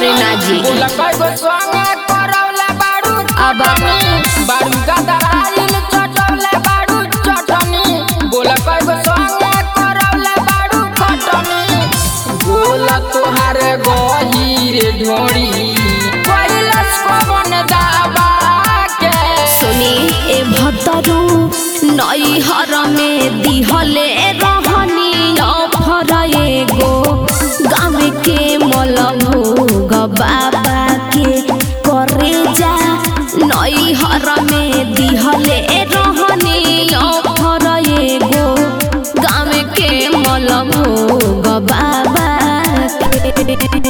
अरे ना जी बोला कई गो संगे करौले बाड़ू अब बाड़ू गदराइल चटौले बाड़ू चटनी बोला कई गो संगे करौले बाड़ू खटनी बोला तोहार गहीर ढोड़ी कैलस कवन दाबा के सुनी ए भतरू नई हर में दिहले रहनी अफर एगो गाँव के मल भोग बाबा के करे जा नई हर में दिहले रहनी अफर एगो गाँव के मल भोग बाबा के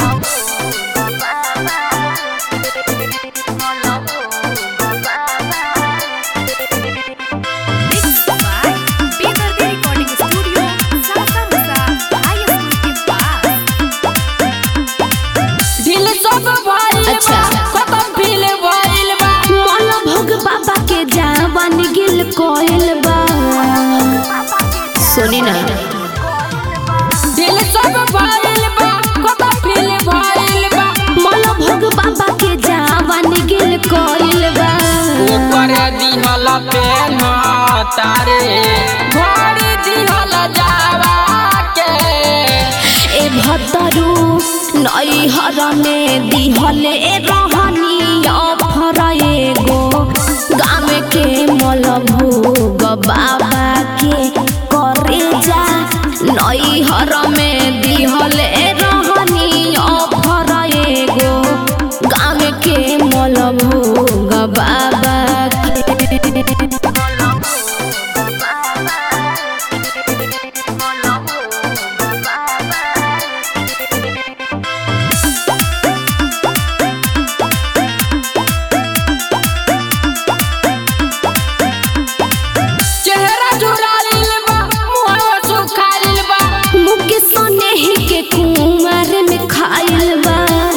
Mixed by Bigger the Recording Studio, Sasa Musa, ISU के पास दिल सब भइल बा अच्छा। खत्म दिल भइल बा मन भोग बाबा के जावन गिल कोयल बा सुनी ना दिल सब भइल बा खत्म दिल भइल बा मन भोग बाबा के जावन गिल कोयल बा ऊपर दिहल पेन तारे घड़ी दिहल जावा के ए भतरू नई हर में दिहले रहनी अफर एगो गाँव के मल भोग बाबा के करे जा नई हर में दिहले रहनी अफर एगो गाँव के मल भोग बाबा के चेहरा झुरालिल बा मुहवा सुखालिल बा मुख सोने के कुमार में खाइल बा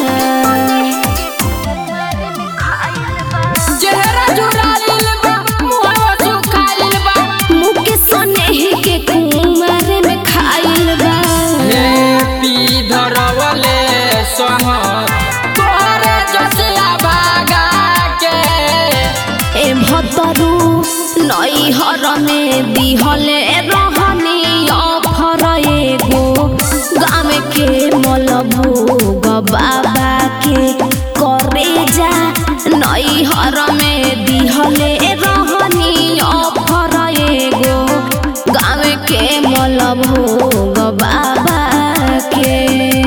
चेहरा झुरालिल बा मुहवा सुखालिल बा मुख सोने के कुमार में खाइल बा हे पी धरवले सह तोरे जसिया भागा के ए भतरू नई हर में दिहले रहनी अफर एगो गाँव के मल भोग बाबा के करे जा नई हर में दिहले रहनी अफर एगो गाँव के मल भोग बाबा के